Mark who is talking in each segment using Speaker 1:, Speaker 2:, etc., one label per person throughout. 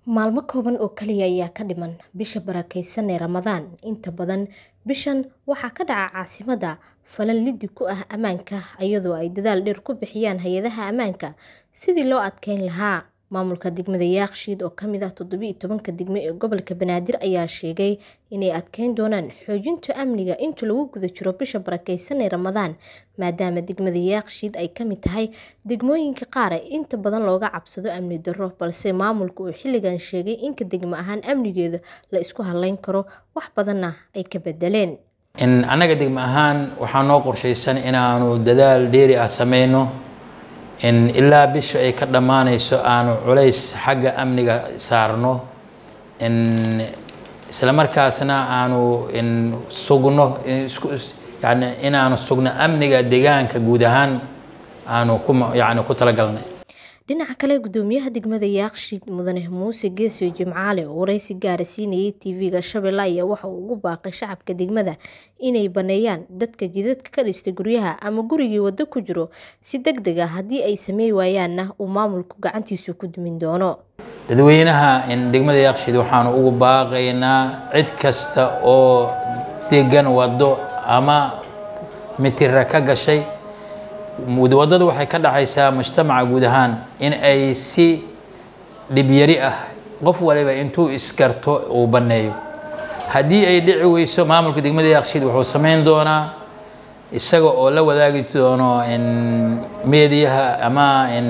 Speaker 1: Maalmo kooban oo kaliya ayaa ka dhiman bisha barakeysan ee Ramadaan. Inta badan bishan waxaa ka dhaca caasimadda falal liddi ku ah ammaanka iyadoo ay dadaal dheer ku bixiyaan hay'adaha ammaanka sidii loo adkeyn lahaa. Maamulka degmada Yaaqshiid oo ka mid ah toddoba iyo tobanka degmo ee gobolka Banaadir ayaa sheegay inay adkeyn doonaan xoojinta amniga inta lagu guda jiro bisha barakeysan ee Ramadaan maadaama degmada Yaaqshiid ay ka mid tahay degmooyinka qaar ee inta badan looga cabsado amni darro balse maamulku uu xilligan sheegay in degmo ahaan amnigeeda la isku halayn karo wax badanna ay ka bedeleen.
Speaker 2: in annaga degmo ahaan waxaa noo qorshaysan inaanu dadaal dheeri ah sameyno in ilaa bisha ay ka dhammaanayso aanu culays xagga amniga saarno in isla markaasna aanu in sugno isku yani inaanu sugno amniga deegaanka guud ahaan aanu ku yani ku talagalnay
Speaker 1: dhinaca kale gudoomiyaha degmada Yaaqshiid mudane Muuse Geesio Jimcaale oo wareysi gaara siinayay TV-ga Shabeelle ayaa waxa uu ugu baaqay shacabka degmada inay baneeyaan dadka jidadka ka dhistay guryaha ama gurigii waddo ku jiro si degdeg ah haddii ay sameyn waayaanna uu maamulku gacantiisa ku dumin doono.
Speaker 2: dadweynaha in degmada Yaaqshiid waxaanu ugu baaqaynaa cid kasta oo degan waddo ama mitira ka gashay waddadu waxay ka dhaxaysaa mujtamaca guud ahaan in ay si dhibyari ah qof waliba intuu iskarto uu banneeyo haddii ay dhici weyso maamulka degmada Yaaqshiid wuxuu sameyn doonaa isaga oo la wadaagi doono in meediyaha ama in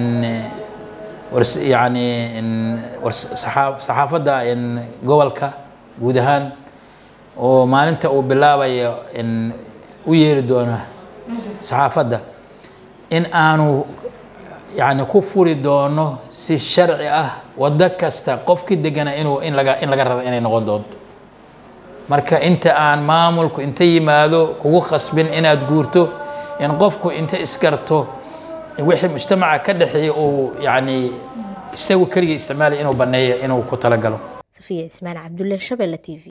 Speaker 2: yani in saxaafadda in gobolka guud ahaan oo maalinta uu bilaabayo in u yeeri doona saxaafadda in aanu yani ku furi doono si sharci ah waddo kasta qofkii degana inuu in laga in laga raba inay noqon doonto marka inta aan maamulku inta yimaado kugu khasbin inaad guurto in qofku inta isgarto wixii mujtamaca ka dhexeeya uu yani isagu keligii isticmaalaya inuu banneeyo inuu ku talagalo
Speaker 1: Safiya Ismaan Cabdulle Shabeelle TV